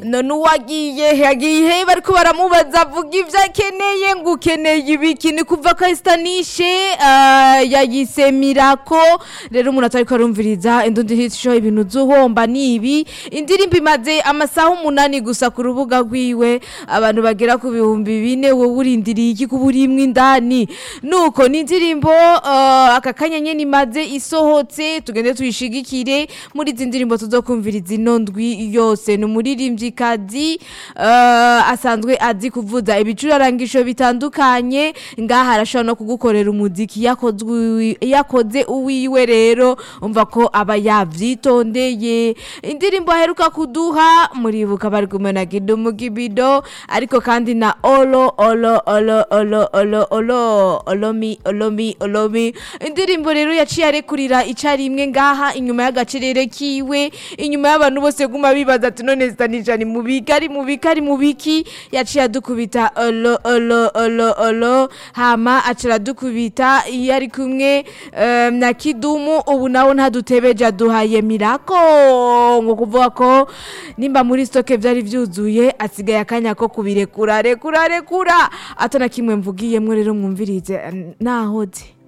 none uwagiye yagiye bariko baramubaza avuga ivyo akeneye ngo ukeneye ibiki ni kuva ko esitanishe yayisemirako rero umuntu atariko arumviriza indundi hit show ibintu zuhomba nibi indirimbo imaze amasaha umunani gusa ku rubuga rwiwe abantu bagera ku bihumbi bine wowe urindiriye iki kuba urimwo indani nuko ni indirimbo uh, aka kanya nyene imaze isohotse tugende tuyishigikire muri izi ndirimbo tuzokumviriza ino ndwi yose ni umuririmvyikazi uh, asanzwe azi kuvuza ibicurarangisho bitandukanye ngaha arashobora no kugukorera umuziki yakozwe yakoze uwiwe rero umva ko aba yavyitondeye indirimbo aheruka kuduha muribuka bari kumwe na Kidumu Kibido ariko kandi na Olo Olo Olo Olo Olo Olo Olomi Olomi Olomi indirimbo rero yaciye arekurira icarimwe ngaha inyuma y'agacerere kiwe inyuma y'abantu bose guma bibaza ati none zitanisha ni mubiki ari mubiki ari mubiki yaciye adukubita olo olo olo olo hama acara dukubita iyo ari kumwe em, na kidumu ubu nawe ntadutebeje aduhaye mirako ngo kuvuga ko nimba muri stoke vyari vyuzuye asigaye akanya ko kubirekura rekura rekura atana kimwe mvugiyemwo rero mwumvirize nahoze